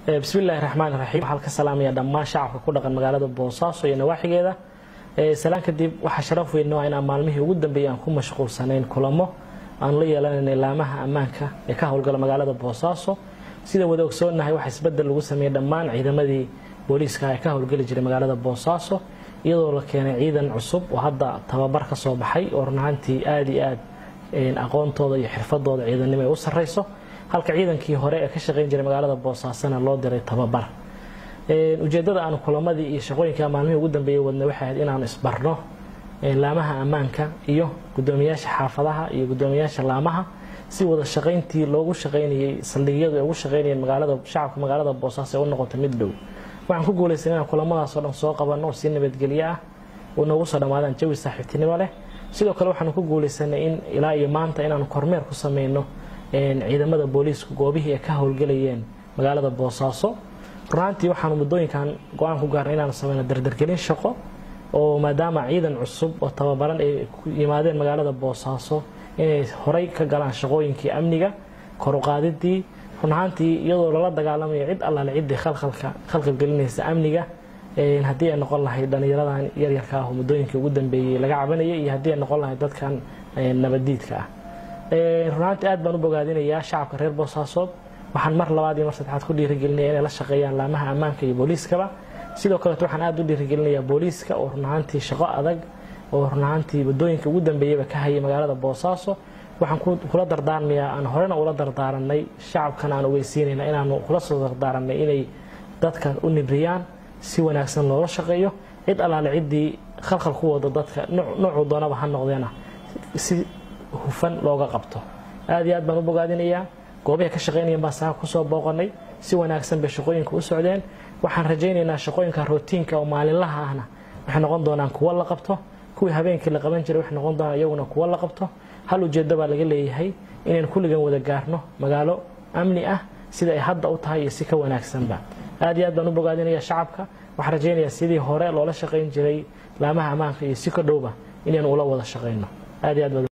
bismillahi raxmaan raxiim waxaan ka salaamaya dhammaan shacabka ku dhaqan magaalada boosaaso iyo nawaaxigeeda salaan kadib waxaa sharaf weyn noo inaan maalmihii ugu dambeeyay aan ku mashquulsanayn kulamo aan la yeelanayna laamaha ammaanka ee ka howlgala magaalada boosaaso sida wada ogsoonnahay waxaa isbedel lagu sameeyey dhammaan ciidamadii booliiska ee ka howlgeli jiray magaalada boosaaso iyadoo la keenay ciidan cusub oo hadda tababar ka soo baxay oo runaantii aada iyo aad aqoontooda iyo xirfadooda ciidannimo ay u sarreyso halka ciidankii hore ee ka shaqayn jiray magaalada boosaasona loo diray tababar ujeeddada aanu kulamadii iyo shaqooyinka maalmihii ugu dambeeyay wadna waxay ahayd inaanu isbarno laamaha ammaanka iyo guddoomiyaasha xaafadaha iyo guddoomiyaasha laamaha si wada shaqayntii loogu shaqaynayey saldhigyadu ay ugu shaqaynayeen magaalada shacabka magaalada boosaaso ee u noqoto mid dhow waxaan ku guulaysan inaan kulamadaasoo dhan soo qabanno oo si nabadgelyo ah oo noogu soo dhammaadaan jawi saaxiibtinimo leh sidoo kale waxaanu ku guulaysanay in ilaa iyo maanta inaanu kormeer ku sameyno ciidamada booliisku goobihii ay ka howlgelayeen magaalada boosaaso runaantii waxaanu muddooyinkan go-aan ku gaarnay inaanu sameyno dardargelin shaqo oo maadaama ciidan cusub oo tababaran ay ku yimaadeen magaalada boosaaso inay horay ka galaan shaqooyinkii amniga koruqaadidii runahaantii iyadoo lala dagaalamayo cid allaale ciddii khalkhal gelinaysa amniga haddii ay noqon lahayd dhallinyaradan yaryarka ah oo muddooyinkii ugu dambeeyey laga cabanayay iyo haddii ay noqon lahayd dadkan nabaddiidka ah runaantii aad baan u bogaadinayaa shacabka reer boosaasood waxaan mar labaad iyo mar saddexaad ku dhiirigelinaya inay la shaqeeyaan laamaha ammaanka iyo booliiskaba sidoo kaleeto waxaan aad u dhiirigelinayaa booliiska oo runahaantii shaqo adag oo runahaantii waddooyinka ugu dambeeyeyba ka hayay magaalada boosaaso waxaan kula dardaarmayaa aan horena ula dardaaranay shacabkan aan ogeysiinayna inaanu kula soo dardaaranay inay dadka u nibriyaan si wanaagsan loola shaqeeyo cid allaale ciddii khalkhal ku wada dadka noocuu doonaba ha noqdeena si hufan looga qabto aad iyo aad baan u bogaadinayaa goobahay ka shaqaynayan baan saaka kusoo booqanay si wanaagsan bay shaqooyinka u socdeen waxaan rajaynaynaa shaqooyinka rootiinka oo maalinlaha ahna waxay noqon doonaan kuwo la qabto kuwii habeenkii la qaban jiray waxay noqon doonaan iyaguna kuwo la qabto hal ujeeddo baa laga leeyahay inaynu kulligan wada gaarno magaalo amni ah sida ay hadda u tahay iyo si ka wanaagsanba aad iyo aad baan u bogaadinaya shacabka waxaan rajaynayaa sidii hore loola shaqayn jiray laamaha ammaanka iyo si ka dhowba inaynu ula wada shaqayno aad iyo aad